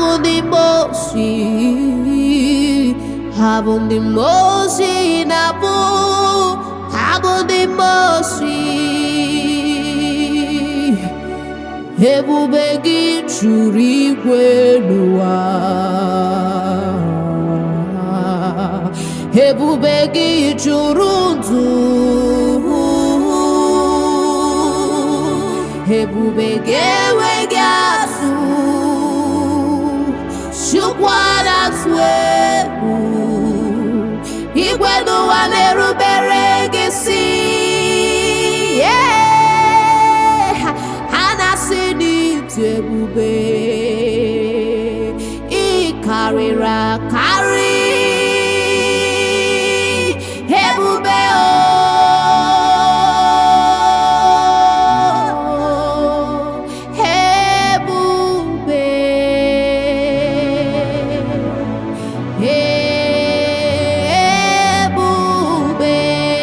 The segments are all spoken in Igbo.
bụ ndị mosi ha bụ ndị mosi na-abụ ha bụ ndị mosi ebube gị juru igwe n'ụwa ebube gị juru ndụ ebube gị enweghị atụ chukwana atụ egwu igwe n'ụwa na-erubere gị si Yeah! ha na-asị n'ịdị ebube ị karịrị akarị ebube o ebube ebube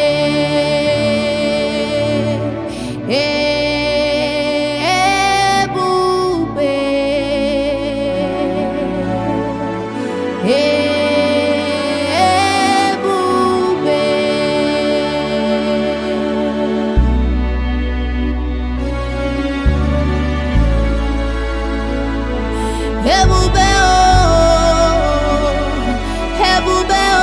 ebube ebube Ebube o, ebube o.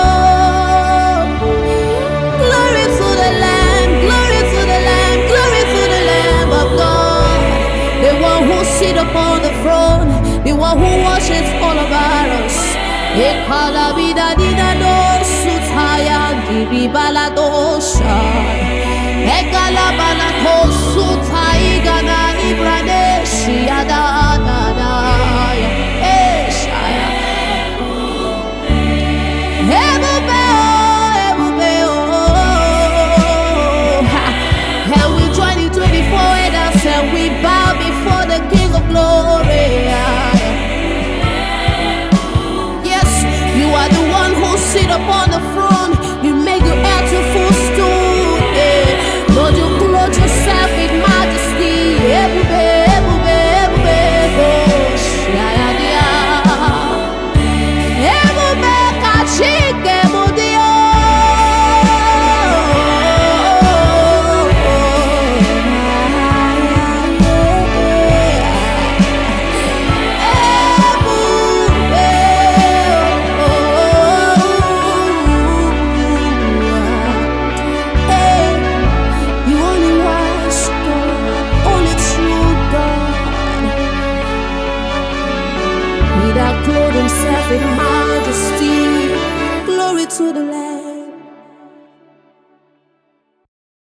Glory to the Lamb, glory to the Lamb, glory to the Lamb of God. The one who sit upon the throne, the one who watches all about us. Ekala vida dina do sutaya diri baladosha. Ekala balako sutai gana ibraneshi ada da da ya. Eshaya. Ebube o, ebube o. Ha. And we join the 24 elders and we bow before the King of Glory. Yes, you are the one who sit upon the throne. You make the earth your footstool. eh. Lord, you clothe yourself in majesty. Ebube, ebube, ebube, oh, shaya, Ebube ka Chike bụ dị o. Ebube Hey, you only wise God, only true God. He that clothed himself in majesty. Glory to the Lamb.